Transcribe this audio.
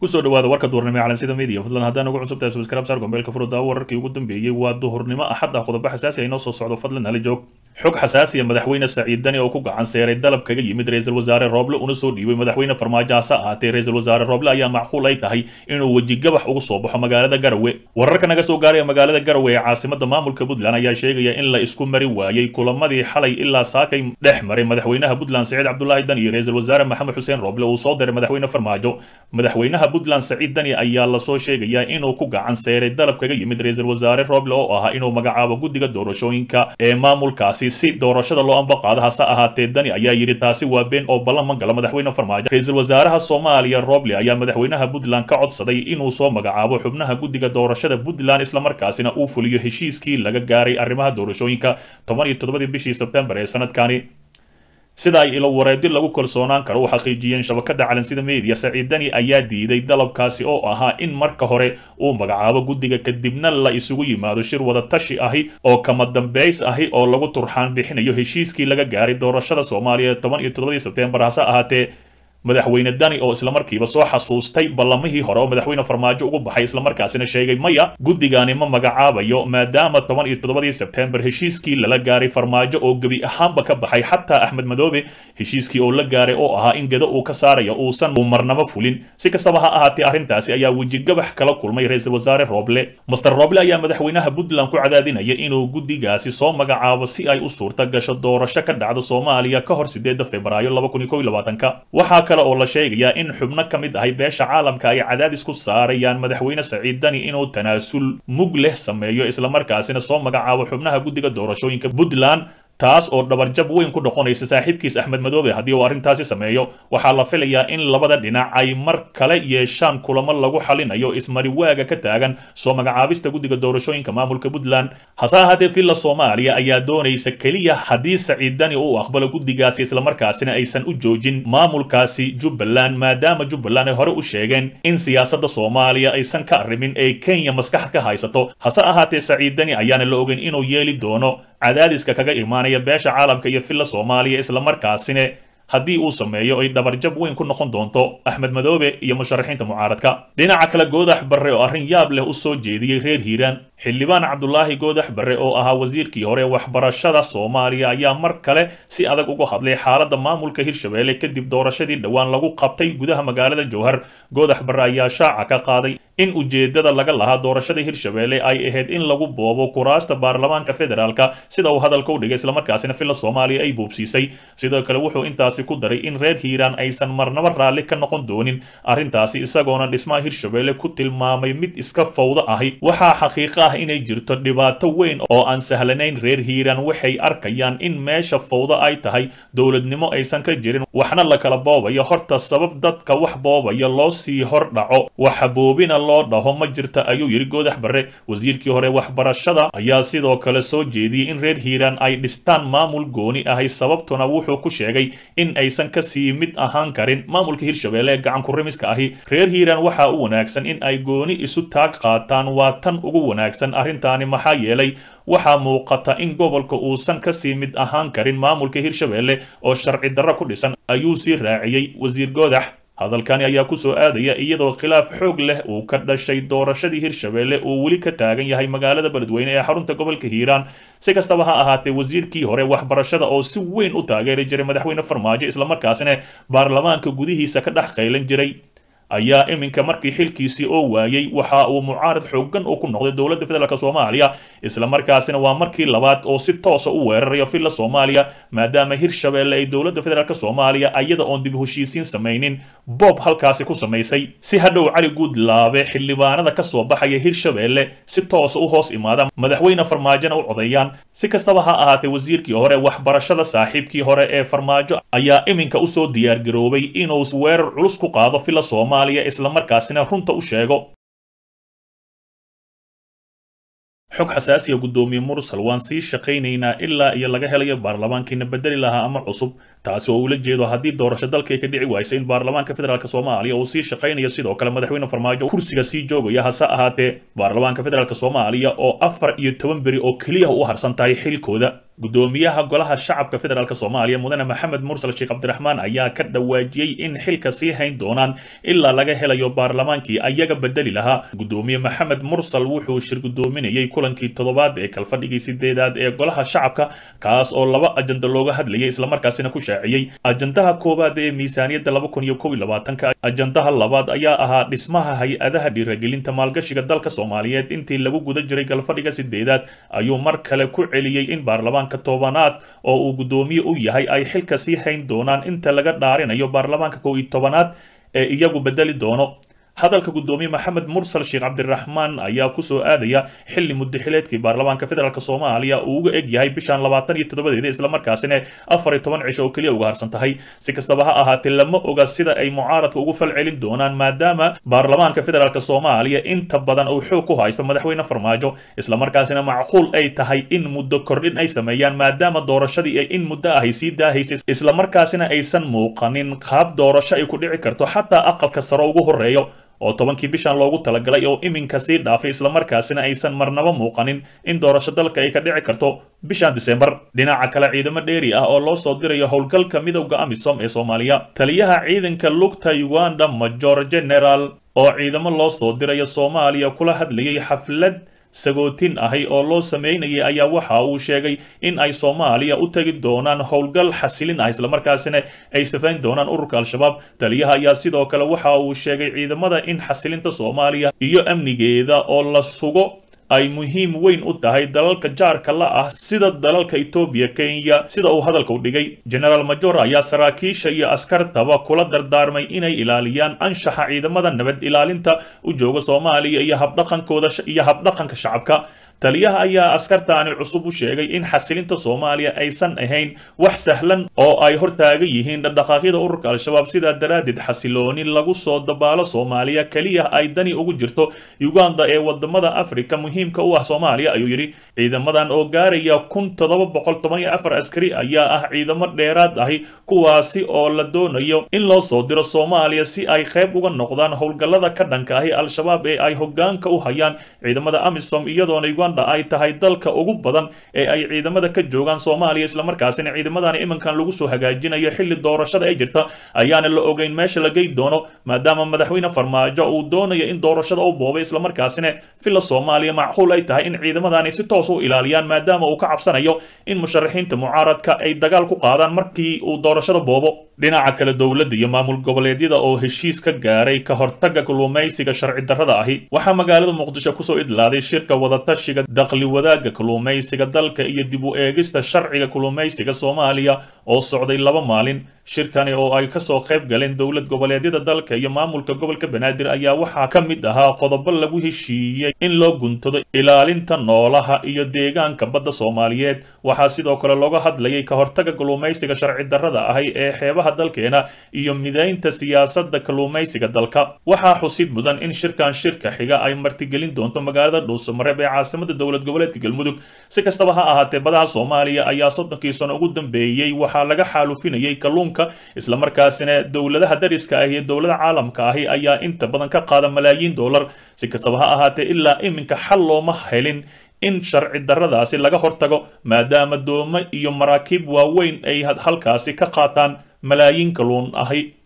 kusoo dhawaada warka duhurnimo ee calansida media fadlan haddaan ugu cusubtahay subscribe saar gombeelka furuddaa wararkii ugu dambeeyey waa duhurnimo axad ah qodobo xasaasi ah inoo soo socdo fadlan hala joog xog xasaasiya madaxweyne saciid dani oo ku gacan seeray dalab kaga yimid ra-iisul wasaare rooble una soo dhiibay madaxweyne farmaajo hase ahaatee ra-isul wasaare rooble ayaa macquul ay tahay inuu wejigabax ugu soo baxo magaalada garawe wararka naga soo gaaraya magaalada garawe ee caasimada maamulka puntland ayaa sheegaya in la isku mari waayey kulamadii xalay ilaa saakay dhex maray madaxweynaha puntland saciid cabdulaahi dani iyo ra-isul wasaare maxamed xuseen rooble uu soo diray madaxweyne farmaajo madaxweynaha puntland saciid dani ayaa lasoo sheegayaa inuu ku gacan seeray dalab kaga yimid ra-isul wasaare rooble oo ahaa inuu magacaabo guddiga doorashooyinka ee maamulkaasi si doorashada loo ambaqaado hase ahaatee dani ayaa yidhi taasi waa been oo ballan ma gala madaxweyne farmaajo ra-isul wasaaraha soomaaliya roble ayaa madaxweynaha puntland ka codsaday inuu soo magacaabo xubnaha guddiga doorashada puntland islamarkaasina uu fuliyo heshiiskii laga gaaray arrimaha doorashooyinka toban iyo toddobadii bishii sebtembar ee sanadkani sida ay ilo wareedi lagu kalsoonaan karo u xaqiijiyeen shabakada calansida media saciid dani ayaa diiday dalabkaasi oo ahaa in marka hore uu magacaabo guddiga kadibna la isugu yimaado shir wada tashi ahi oo kama dambays ahi oo lagu turxaan bixinayo heshiiskii laga gaaray doorashada soomaaliya toban iyo toddobadii sebtembar hase ahaatee madaxweyne dani oo islamarkiiba soo xasuustay ballamihii hore oo madaxweyne farmaajo ugu baxay islamarkaasina sheegay maya guddigaani ma magacaabayo maadaama toban iyo toddobadii sebtembar heshiiskii lala gaaray farmaajo oo gebi ahaanba ka baxay xataa axmed madoobe heshiiskii oo la gaaray oo ahaa in gedo uu ka saaraya uusan uu marnabo fulin si kastaba ha ahaatee arrintaasi ayaa wejigabax kala kulmay ra-iisul wasaare rooble master rooble ayaa madaxweynaha puntland ku cadaadinaya inuu guddigaasi soo magacaabo si ay u suurta gasho doorasho ka dhacda soomaaliya ka hor sideeda februaayo laba kun iyo kow iyo labaatanka waxaa oo la sheegayaa in xubno ka mid ahay beesha caalamka ay cadaadis ku saarayaan madaxweyne saciid dani inuu tanaasul mug leh sameeyo islamarkaasina soo magacaabo xubnaha guddiga doorashooyinka puntland taas oo dhabarjab weyn ku noqonaysa saaxiibkiis axmed madoobe haddii uu arrintaasi sameeyo waxaa la filayaa in labada dhinac ay mar kale yeeshaan kulamo lagu xalinayo ismariwaaga ka taagan soo magacaabista guddiga doorashooyinka maamulka puntland hase ahaatee villa soomaaliya ayaa doonaysa keliya haddii saciid dani uu aqbalo guddigaasi islamarkaasina aysan u joojin maamulkaasi jubbaland maadaama jubbaland ay hore u sheegeen in siyaasadda soomaaliya aysan ka arrimin ee kenya maskaxad ka haysato hase ahaatee saciid dani ayaana la ogeyn inuu yeeli doono cadaadiska kaga imaanaya beesha caalamka iyo villa soomaaliya islamarkaasina haddii uu sameeyo ay dhabarjab weyn ku noqon doonto axmed madoobe iyo musharaxiinta mucaaradka dhinaca kale goodax barre oo arrin yaab leh u soo jeediyey reer hiiraan xildhibaan cabdulaahi goodax barre oo ahaa wasiirkii hore waxbarashada soomaaliya ayaa mar kale si adag uga hadlay xaaladda maamulka hirshabelle kadib doorashadii dhowaan lagu qabtay gudaha magaalada jowhar goodax barre ayaa shaaca ka qaaday in ujeedada laga lahaa doorashada hirshabelle ay ahayd in lagu boobo kuraasta baarlamaanka federaalka sida uu hadalka u dhigay islamarkaasina villa soomaaliya ay buubsiisay sidoo kale wuxuu intaasi ku daray in reer hiiraan aysan marnaba raalli ka noqon doonin arrintaasi isagoona dhismaha hirshabelle ku tilmaamay mid iska fawdo ahi waxaa xaqiiqo ah inay jirto dhibaato weyn oo aan sahlanayn reer hiiraan waxay arkayaan in meesha fawdo ay tahay dowladnimo aysan ka jirin waxna la kala boobayo horta sabab dadka wax boobaya loo sii hor dhaco waxa boobina loo dhaho ma jirta ayuu yidhi goodax barre wasiirkii hore waxbarashada ayaa sidoo kale soo jeediyey in reer hiiraan ay dhistaan maamul gooni ahay sababtuna wuxuu ku sheegay in aysan kasii mid ahaan karin maamulka hirshabelle ee gacan kurimiska ahi reer hiiraan waxaa u wanaagsan in ay gooni isu taag qaataan waa tan ugu wanaagsan arrintaani maxaa yeelay waxaa muuqata in gobolka uusan kasii mid ahaan karin maamulka hirshabelle oo sharci darro ku dhisan ayuu sii raaciyey wasiir goodax hadalkani ayaa ku soo aadaya iyadoo khilaaf xoog leh uu ka dhashay doorashadii hirshabelle uu weli ka taagan yahay magaalada beledweyne ee xarunta gobolka hiiraan si kastaba ha ahaatee wasiirkii hore waxbarashada oo si weyn u taageeri jiray madaxweyne farmaajo islamarkaasina baarlamaanka gudihiisa ka dhex qaylan jiray ayaa iminka markii xilkiisii oo waayey waxa uu mucaarad xoogan uu ku noqday dowladda federaalk soomaaliya islamarkaasina waa markii labaad oo si toosa u weerarayo villa soomaaliya maadaama hirshabelle ay dowladda federaalk soomaaliya ayada oon dib heshiisiin samaynin boob halkaasi ku samaysay si hadhow cali guudlaabe xildhibaanada ka soo baxaya hirshabelle si toosa u hoos imaada madaxweyne farmaajona u codayaan si kastaba ha ahaatee wasiirkii hore waxbarashada saaxiibkii hore ee farmaajo ayaa iminka usoo diyaargaroobay inuu weerar culus ku qaado villa soomaaliya islamarkaasina runta u sheego xog xasaasiya guddoomiye mursal waan sii shaqaynaynaa ilaa iyo laga helayo baarlamaankiina bedeli lahaa ama cusub taasi oo ula jeedo haddii doorasho dalkay ka dhici waysa in baarlamaanka federaalk soomaaliya uu sii shaqaynayo sidoo kale madaxweyne farmaajo kursiga sii joogaya hase ahaatee baarlamaanka federaalk soomaaliya oo afar iyo toban beri oo keliya u harsan tahay xilkooda gudoomiyaha golaha shacabka federaalk soomaaliya mudane maxamed mursal sheekh cabdiraxmaan ayaa ka dhawaajiyey in xilka sii hayn doonaan ilaa laga helayo baarlamaankii ayaga bedeli lahaa gudoomiye maxamed mursal wuxuu shir gudoominayay kulankii toddobaad ee kalfadhigii sideedaad ee golaha shacabka kaas oo laba ajando looga hadlayay islamarkaasina ku shaaciyey ajandaha koowaad ee miisaaniyadda laba kun iyo kow iyo labaatanka ajandaha labaad ayaa ahaa dhismaha hay-adaha dhiiragelinta maalgashiga dalka soomaaliyeed intii lagu guda jiray galfadhiga sideedaad ayuu mar kale ku celiyey in baarlamaan tobanaad oo uu guddoomiye u yahay ay xilka sii hayn doonaan inta laga dhaarinayo baarlamaanka kow iyo tobanaad ee iyagu bedeli doono hadalka guddoomiye maxamed mursal sheekh cabdiraxmaan ayaa kusoo aadaya xilli muddaxileedkii baarlamaanka federaalk soomaaliya uu uga eg yahay bishan labaatan iyo toddobadeeda islamarkaasina afar iyo toban cisho oo keliya uga harsan tahay si kastaba ha ahaatee lama oga sida ay mucaaradka ugu fal celin doonaan maadaama baarlamaanka federaalk soomaaliya inta badan uu xoog ku haysto madaxweyne farmaajo islamarkaasina macquul ay tahay in muddo kordhin ay sameeyaan maadaama doorashadii ay in muddo ahay sii daahaysay islamarkaasina aysan muuqanin qaab doorasho ay ku dhici karto xataa aqalka sare ugu horeeyo oo tobankii bishan loogu talagalay oo iminka sii dhaafay islamarkaasina aysan marnaba muuqanin in doorasho dalka ay ka dhici karto bishan disembar dhinaca kale ciidamo dheeri ah oo loo soo dirayo howlgalka midowda amisom ee soomaaliya taliyaha ciidanka lugta uganda major general oo ciidamo loo soo dirayo soomaaliya kula hadlayay xaflad sagootin ahi oo loo sameynayay ayaa waxa uu sheegay in ay soomaaliya u tegi doonaan howlgal xasilin ah islamarkaasina ay safayn doonaan ururka al-shabaab taliyaha ayaa sidoo kale waxa uu sheegay ciidamada in xasilinta soomaaliya iyo amnigeeda oo la sugo ay muhiim weyn u tahay dalalka jaarka la ah sida dalalka etoobiya kenya sida uu hadalka u dhigay generaal major ayaa saraakiisha iyo askartaba kula dardaarmay inay ilaaliyaan anshaxa ciidamada nabad ilaalinta u jooga soomaaliya iyo habdhaqankooda iyo habdhaqanka shacabka taliyaha ayaa askartaani cusub u sheegay in xasilinta soomaaliya aysan ahayn wax sahlan oo ay hortaagan yihiin dhaqdhaqaaqyada ururka al-shabaab sidaa daraaddeed xasilooni lagu soo dabaalo soomaaliya keliya ay dani ugu jirto uganda ee wadamada afrika muhiimka u ah soomaaliya ayuu yidhi ciidamadan oo gaaraya kun toddoba boqol toban iyo afar askari ayaa ah ciidamo dheeraad ahi kuwaasi oo la doonayo in loo soo diro soomaaliya si ay qayb uga noqdaan howlgallada ka dhanka ahi al-shabaab ee ay hogaanka u hayaan ciidamada amisom iyadoona ay tahay dalka ugu badan ee ay ciidamada ka joogaan soomaaliya islamarkaasina ciidamadani iminkan lagu soo hagaajinayo xilli doorashada ay jirta ayaana la ogeyn meesha la gey doono maadaama madaxweyne farmaajo uu doonayo in doorashada u boobay islamarkaasina filla soomaaliya macquul ay tahay in ciidamadani si toos u ilaaliyaan maadaama uu ka cabsanayo in musharaxiinta mucaaradka ay dagaal ku qaadaan markii uu doorashada boobo dhinaca kale dowladda iyo maamul goboleedyada oo heshiis ka gaaray ka hortaga kalluumaysiga sharci darrada ahi waxaa magaalada muqdisho kusoo idlaaday shirka wadatashi daqli wadaagga kalluumaysiga dalka iyo dib u eegista sharciga kalluumaysiga soomaaliya oo socday laba maalin shirkani oo ay kasoo qayb galeen dowlad goboleedyada dalka iyo maamulka gobolka banaadir ayaa waxaa ka mid ahaa qodobo lagu heshiiyey in loo guntado ilaalinta noolaha iyo deegaanka badda soomaaliyeed waxaa sidoo kale looga hadlayay ka hortaga kalluumaysiga sharci darrada ahi ee xeebaha dalkeena iyo midaynta siyaasadda kalluumaysiga dalka waxaa xusid mudan in shirkan shirka xiga ay martigelin doonto magaalada dhuusamareeb ee caasimada dowlad goboleedka galmudug si kastaba ha ahaatee badaha soomaaliya ayaa soddonkii sano ugu dambeeyey waxaa laga xaalufinayay kalluunka islamarkaasina dowladaha dariska ah iyo dowlada caalamka ahi ayaa inta badan ka qaada malaayiin dollar si kastaba ha ahaatee ilaa iminka xal looma helin in sharci darradaasi laga hortago maadaama doomo iyo maraakiib waaweyn ay halkaasi ka qaataan malaayiin kalluun ahi